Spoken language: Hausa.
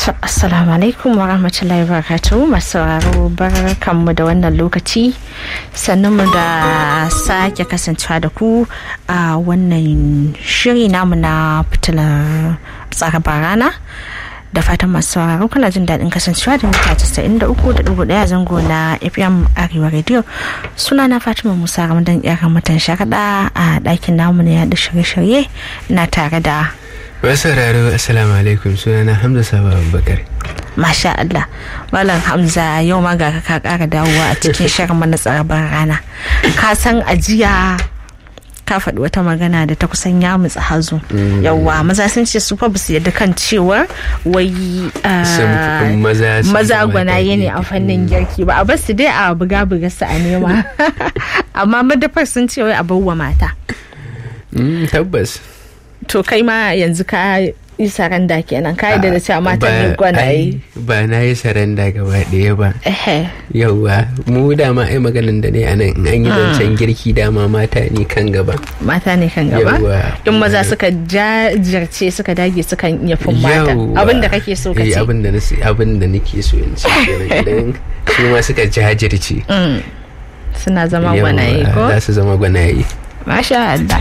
Assalamu alaikum wa rahmatullahi wa barakatuhu masu sauraro barkanmu da wannan lokaci sannan mu da sake kasancewa da ku a wannan shiri namu na fitilar tsaraba rana da fatan masu sauraro kuna jin daɗin kasancewa da mita 93.1 zango na fm arewa radio suna na fatima musa ramadan yar mutan sharaɗa a ɗakin namu na yaɗa shirye-shirye na tare da Masu sauraro Assalamu alaikum sunana Hamza Sabo Abubakar. Masha Allah. Malam Hamza yau ma ga ka kara dawowa a cikin shirin mana tsarabar rana. Ka san ajiya ka faɗi wata magana da ta kusan ya mutsa hazo. Yawwa maza sun ce su fa ba su yadda kan cewa wai maza gwanaye ne a fannin girki ba a basu dai a buga buga su a nema. Amma madafar sun ce wai a bawa mata. Tabbas. to kai ma yanzu ka yi saranda kenan ka da cewa mata ne gwanaye ba na yi saranda gaba ɗaya ba yauwa mu dama ai maganin da ne a nan an yi zancen girki dama mata ne kan gaba mata ne kan gaba in maza suka jajirce suka dage suka iya fin mata abin da kake so ka ce abin da abin da nake so in ce idan su ma suka jajirce suna zama gwanaye ko za su zama gwanaye Masha Allah.